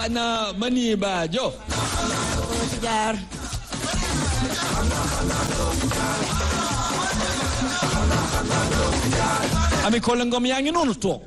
ana mani Badio jaar ami Kole Ngom yaa ngi noonu toog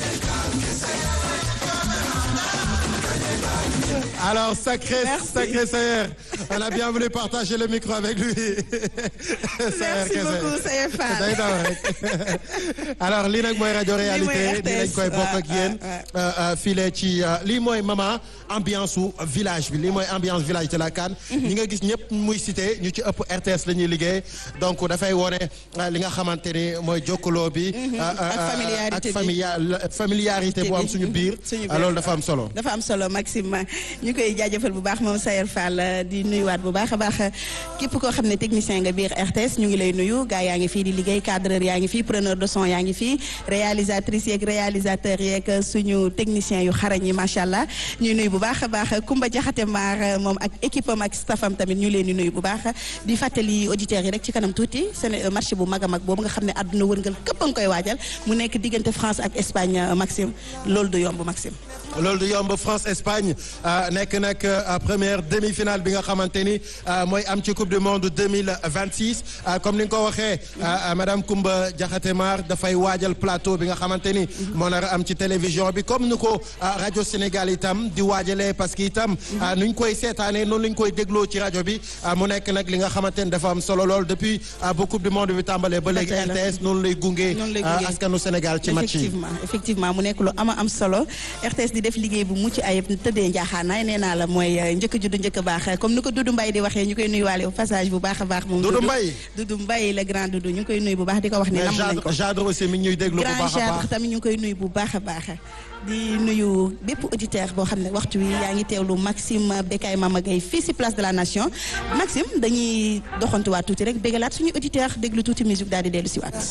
Alors, sacré, Merci. sacré Sayer, on a bien voulu partager le micro avec lui. merci beaucoup Sayer Fall day daw rek alors lii nag mooy rajo réalité mooy nii lañ koy bokk ak RTS, yéen waaw, file ci lii mooy mama ambiance su village bi lii mooy ambiance village de la CAN ñi nga gis ñëpp muy cité ñu ci ëpp RTS la ñuy liggéey donc dafay wone euh, li nga xamante ni mooy jokkaloo bi euh, euh, ak familiarité ak bi. familia- familiarité bu am suñu biir suñu euh, loolu dafa am solo dafa am solo Maxime ñu koy jaajëfal bu baax moom Sayer Fall di nuyuwaat bu baax a baax képp koo xam ne technicien nga biir RTS ñu ngi lay nuyu gars yaa ngi fii di liggéey cadreur yaa ngi fii preneur de son yaa ngi fii réalisatrice yeeg réalisateur yeeg suñu technicien yu xarañ yi macha allah ñuy nuyu bu baax a baax Kumba Jaxate Maar moom ak équipe am ak staffam tamit ñu leen di nuyu bu baax di fàttali auditeurs yi rek ci kanam tuuti seen marché bu mag a mag boobu nga xam ne àdduna wërngal képp a nga koy waajal mu nekk diggante France ak Espagne Maxime loolu du yomb Maxime. loolu du yomb France Espagne euh, nekk nag euh, première demi-finale bi nga xamante ni euh, mooy am ci coupe du monde 2026 euh, comme ni nga ko waxee euh, madame Koumba Diakhaté Mar dafay waajal plateau bi nga xamante ni moo nar a am ci télévision bi comme ni ko euh, rajo Sénégal itam di waajalee parce que itam euh, nu ñu koy seetaanee noonu la ñu koy dégloo ci rajo bi euh, mu nekk nag li nga xamante ni dafa am solo lool depuis euh, ba coupe du monde bi tàmbalee ba léegi tey la. RTS noonu lay gunge Noonu lay euh, gunge. askanu Sénégal ci match yi effectivement effectivement mu nekk lu ama am solo RTS di def liggéey bu mucc ayib tëddee njaaxaanaay nee naa la mooy euh, njëkk juddu njëkk baax comme ni ko Doudou Mbaye di waxee ñu koy nuyuwaale au passage bu baax a baax moom Doudou Mbaye. Doudou Mbaye le grand Doudou ñu ngi koy nuyu bu baax di ko wax ne mais nam nañ ko Jadre Jadre aussi mi ngi ñuy déglu bu grand baax a Jadre baax tamit ñu ngi koy nuyu bu baax a baax di nuyu bépp auditeur boo xam ne waxtu wi yaa ngi teewlu Maxime Bekay Mama Gueye fii si place de la nation Maxime dañuy doxantuwaat tuuti rek bégalaat suñu auditeur déglu tuuti musique daal di dellu si waat